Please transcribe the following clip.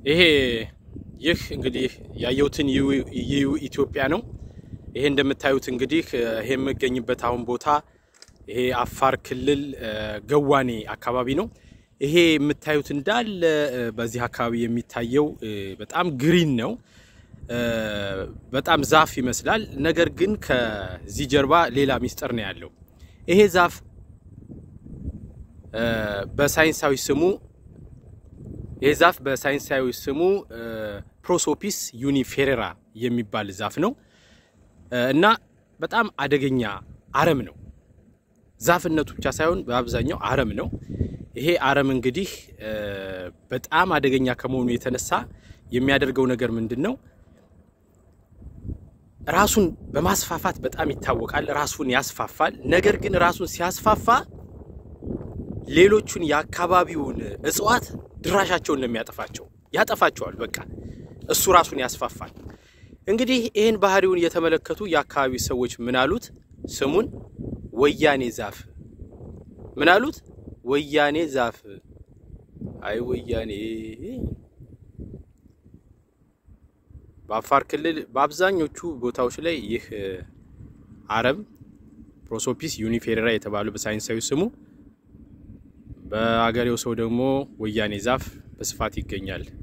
ይሄ ይህ እንግዲህ ያየሁትን ይዩ ኢትዮጵያ ነው። ይሄ እንደምታዩት እንግዲህ ይሄ የምገኝበት አሁን ቦታ ይሄ አፋር ክልል ገዋኔ አካባቢ ነው። ይሄ የምታዩት እንዳለ በዚህ አካባቢ የሚታየው በጣም ግሪን ነው። በጣም ዛፍ ይመስላል። ነገር ግን ከዚህ ጀርባ ሌላ ሚስጥር ነው ያለው። ይሄ ዛፍ በሳይንሳዊ ስሙ ይህ ዛፍ በሳይንሳዊ ስሙ ፕሮሶፒስ ዩኒፌሬራ የሚባል ዛፍ ነው እና በጣም አደገኛ አረም ነው። ዛፍነቱ ብቻ ሳይሆን በአብዛኛው አረም ነው። ይሄ አረም እንግዲህ በጣም አደገኛ ከመሆኑ የተነሳ የሚያደርገው ነገር ምንድን ነው? ራሱን በማስፋፋት በጣም ይታወቃል። ራሱን ያስፋፋል። ነገር ግን ራሱን ሲያስፋፋ ሌሎቹን የአካባቢውን እጽዋት ድራሻቸውን ነው የሚያጠፋቸው፣ ያጠፋቸዋል። በቃ እሱ ራሱን ያስፋፋል። እንግዲህ ይህን ባህሪውን የተመለከቱ የአካባቢ ሰዎች ምን አሉት? ስሙን ወያኔ ዛፍ ምን አሉት? ወያኔ ዛፍ። አይ ወያኔ። በአፋር ክልል በአብዛኞቹ ቦታዎች ላይ ይህ አረም ፕሮሶፒስ ዩኒፌሬራ የተባለው በሳይንሳዊ ስሙ በአገሬው ሰው ደግሞ ወያኔ ዛፍ በስፋት ይገኛል።